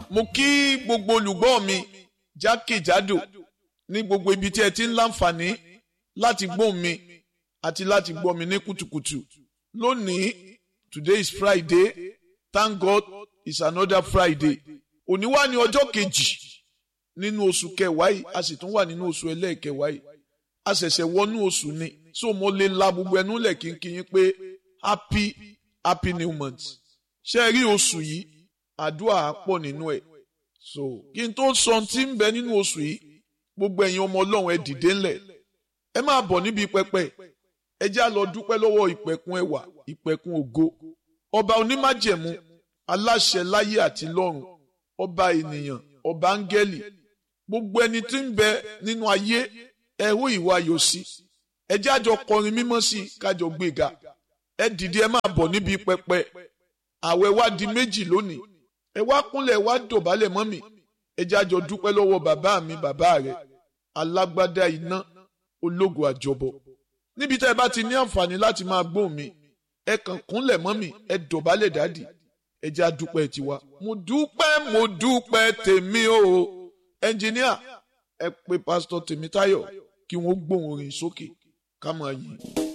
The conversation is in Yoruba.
mo kí gbogbo olùgbọ́ mi jákèjádò ní gbogbo ibi tí ẹ ti ń láǹfààní láti gbọ́ mi àti láti gbọ́ mi ní kùtùkùtù lónìí today is Friday thank God it's another Friday òní wà ní ọjọ́ kejì nínú oṣù kẹwàá yìí a sì tún wà nínú oṣù ẹlẹ́ẹ̀kẹwàá yìí a ṣẹ̀ṣẹ̀ wọnú oṣù ni so mo lè la gbogbo ẹnu lẹ̀ kínkín pé happy happy new month ṣe rí oṣù yìí àdúrà pọ̀ nínú ẹ̀ so kí n tó sọ tí ń bẹ nínú oṣù yìí gbogbo ẹ̀yin ọmọ ọlọ́run ẹ dìde ńlẹ̀ ẹ máa bọ̀ níbi pẹpẹ ẹ já lọ dúpẹ́ lọ́wọ́ ìpẹ̀kun ẹwà ìpẹ̀kun ògo ọba onímájẹ̀mú aláṣẹ láyé àti lọ́run ọba ènìyàn ọba áńgẹ́lì gbogbo ẹni tí ń bẹ nínú ayé ẹ hó ìwà ayọ̀ sí ẹ jẹ́ àjọ kọrin mímọ́ sí kájọ gbéga ẹ dìde ẹ máa bọ̀ níbi pẹpẹ àwẹ̀ wá di méjì lónìí ẹ wá kúnlẹ̀ wá dọ̀bálẹ̀ mọ́ mi ẹ jẹ́ àjọ dúpẹ́ lọ́wọ́ bàbá mi bàbá rẹ̀ alágbádá iná ológo àjọbọ níbi tẹ́ ẹ bá ti ní àǹfààní láti máa gbóhùn mi ẹ kàn kúnlẹ̀ mọ́ mi ẹ dọ̀bálẹ̀ dádì ẹ jẹ́ àdúpẹ́ tiwa mo dúpẹ́ mo dúpẹ́ tèmi o ẹnjìníà ẹ pè pásítọ̀ Tèmítáyọ̀ kí wọ́n gbóhùn orin sókè ká máa yìn.